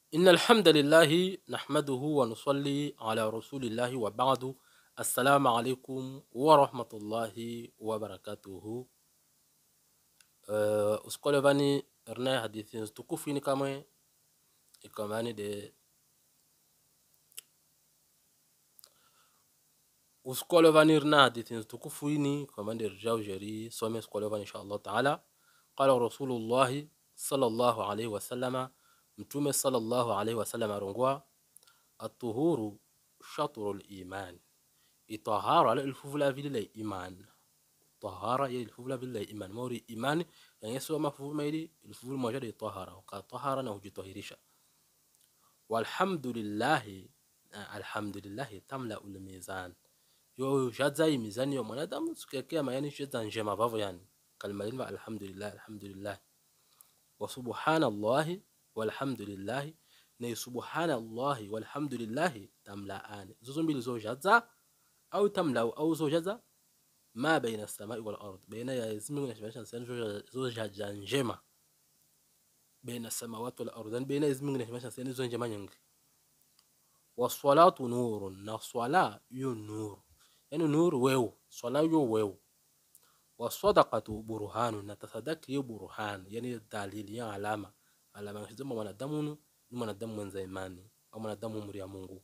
إن الحمد لله نحمده ونصلي على رسول الله وبعد السلام عليكم ورحمة الله وبركاته uh, usikole vani rna hadithi tukufu ini kamwe ikamani de usikole vani rna hadithi tukufu ini kamani de rjau jeri some usikole vani insha Allah taala qala rasulullahi sallallahu alaihi wasallama mtume sallallahu alaihi wasallam arongwa atuhuru shatru liman itahara ala ilfuvula vile la iman tahara ya ilfuvula vile la iman mauri iman yanyeso mafuvu maili ilfuvula moja de tahara ka tahara na hujitahirisha walhamdulillah alhamdulillah tamla ul mizan yo jadza mizani yo mwanadamu sikia mayani jadza njema vavo yani kalima lima alhamdulillah alhamdulillah wa subhanallahi walhamdulillahi na subhanallahi walhamdulillahi tamlaani zozo mbili zojaza au tamlau au zojaza ma baina samai wal ard baina ya ismi na shibasha sana zojaja njema baina samawati wal ard baina ismi na shibasha sana zo njema nyingi wassalatu nurun na swala yo nur yani nur wewe swala yo wewe wasadaqatu burhanu na tasadaki yo burhan yani dalili ya alama alama zima mwanadamu ni mwanadamu mwenza imani au mwanadamu muri ya Mungu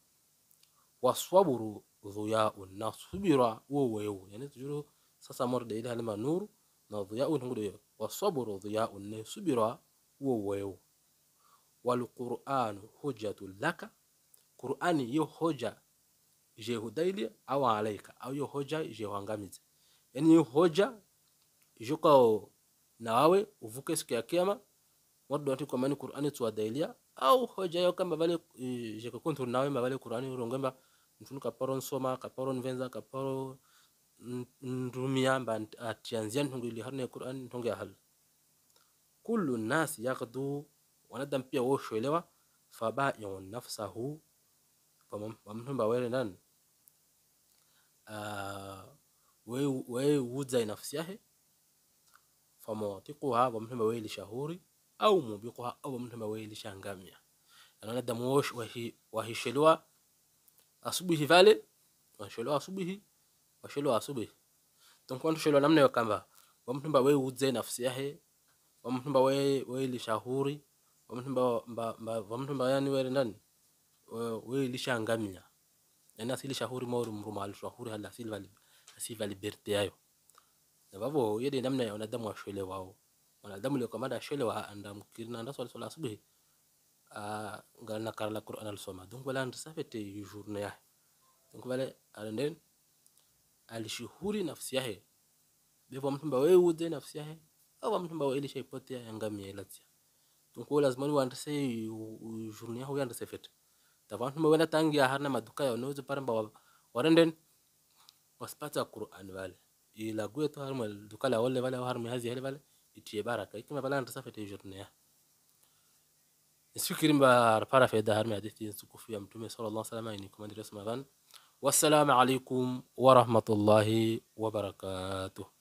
waswaburu dhuyaun na subira wo wewe yani tujuru sasa mor de ile halima nuru na dhuyaun hungu de waswaburu dhuyaun ne subira wo wewe wal qur'an hujjatul laka qur'ani yo hoja je hudaili au alaika au yo hoja je huangamize yani yo hoja jukao na wawe uvuke siku ya kiyama wadu wati kwa mani Qur'ani tuwadailia au hoja yao kama vale e, jeka kontu nawe ma vale Qur'ani urongamba mtunu kaparo nsoma kaparo nvenza kaparo ndumia mba atianzia ntungu ili harne Qur'ani ntungu ya hal kullu nas yaqdu wanadam pia woshoelewa faba'i'un nafsahu wamtumba wele nan uh, we we wudza nafsi yake famawatiquha wamtumba wele shahuri au mubiqha au mtu ambaye lishangamia anaona damu wash wahishelewa asubuhi vale washelewa asubuhi washelewa asubuhi donc watu shelewa namna hiyo kamba wa mtu ambaye uze nafsi yake wa mtu ambaye wewe lishahuri wa mtu ambaye wa mtu ambaye yani wewe ndani wewe lishangamia yani asili shahuri mauri mruma alishahuri hala asili vali asili vali liberté yayo na babo yede namna ya wanadamu washelewa wao wanadamu leo kamanda shele wa anda mukirina anda swala swala asubuhi a ngana karala qur'an al soma donc wala anda safete journée ya donc wala alenden alishuhuri nafsi yake bebo mtu mba wewe ude nafsi yake au mtu mba wewe shaipotea yangamia ilatia donc wala lazima wanda se journée yao yanda safete tavantu mba wala tangia harna maduka ya nozo paramba warenden waspata qur'an wale ila gweto harma duka la wale wale harma hazi hele wale itie baraka ikima bala nta safete journée nisifikiri mba para faida harmi hadithi tukufu ya mtume sallallahu alaihi wasallam ni komandiri smavan wassalamu alaikum wa rahmatullahi wa barakatuh